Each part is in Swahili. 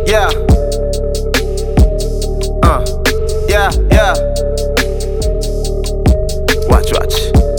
yeah. Uh, yeah, yeah. Watch, watch.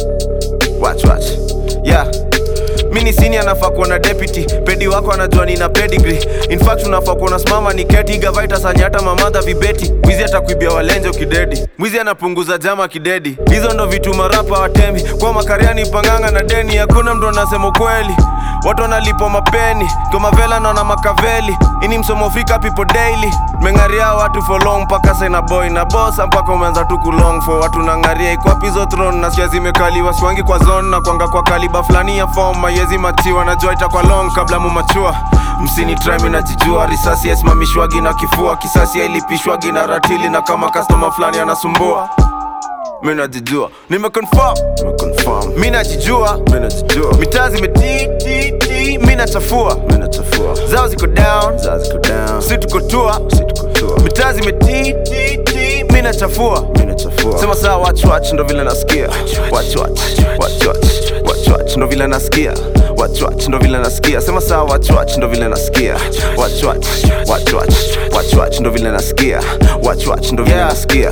Watch, watch. Yeah. Mini sini anafaa kuwa na deputy pedi wako anajua nina pedigree in fact unafaa kuwa unasimama ni keti gavaita sanya hata mamadha vibeti mwizi atakuibia walenje ukidedi mwizi anapunguza jama kidedi hizo ndo vitu marapa watembi kwa makariani panganga na deni hakuna mtu anasema ukweli watu wanalipo mapeni kwa mavela naona makaveli ini msomo fika people daily mengaria watu for long mpaka saina boy na bosa mpaka umeanza tu kulong for watu nangaria ikwapizo throne nasikia zimekaliwa swangi kwa zone na kwanga kwa kaliba fulani ya form mayezi machiwa najua itakwa long kabla mumachua msini trimi najijua risasi yasimamishwagi na kifua kisasi yailipishwagi na ratili na kama customer fulani anasumbua mi najijua nimeconfirm nimeconfirm mi najijua mi najijua mitaa zimetititi mi nachafua mi nachafua zao ziko down zao ziko down si tuko tua si tuko tua mitaa zimetititi mi nachafua mi nachafua sema saa watch watch ndo vile nasikia watch watch watch watch watch watch ndo vile nasikia watch watch ndo vile nasikia sema saa watch watch ndo vile nasikia watch watch watch watch watch watch ndo vile nasikia watch watch ndo vile nasikia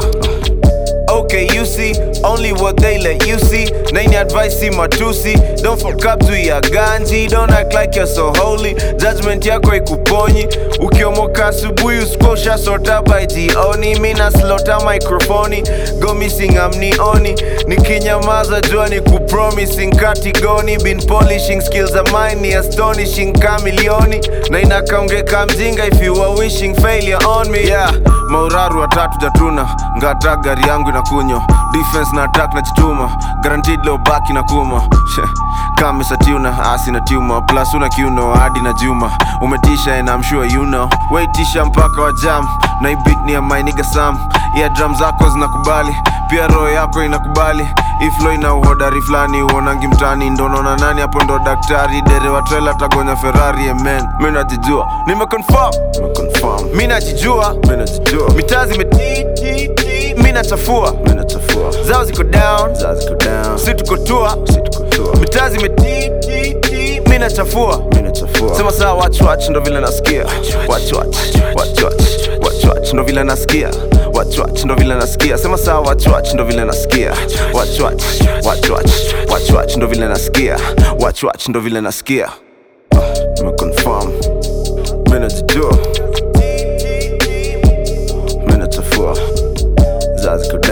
Okay, you see, only what they let you see. Nani advice see matusi. Don't fuck up to your ganji. Don't act like you're so holy. Judgment yako ikuponyi. Ukiomoka asubuhi usikosha sota by jioni. Mina slota microphone. Go missing amnioni. Nikinyamaza jua ni kupromising katigoni. Been polishing skills of mine ni astonishing kamilioni. Na inakaongeka mjinga if you are wishing failure on me. Yeah, mauraru watatu jatuna. Ngata gari yangu inakunywa defense na attack na chituma guaranteed low back na kuma kama satiuna asi na tuma plus una kiuno hadi na juma umetisha and I'm sure you know waitisha mpaka wa jam na ibit ni ya my nigga Sam yeah drum zako zinakubali pia roho yako inakubali iflo ina uhodari fulani uonangi mtani ndo naona nani hapo ndo daktari dere wa trela tagonya ferrari amen mi najijua nimeconfirm nimeconfirm mi najijua mi najijua mitaa zimetititi mi nachafua mi nachafua zao ziko down zao ziko down si tuko tua si tuko tua mitaa zimetititi mi nachafua mi nachafua sema saa watch watch ndo vile nasikia watch watch watch watch watch watch ndo vile nasikia watch watch ndo vile nasikia sema saa watch watch ndo vile nasikia watch watch watch watch watch watch ndo vile nasikia watch watch ndo vile nasikia nimeconfirm mi najijua mi nachafua zazi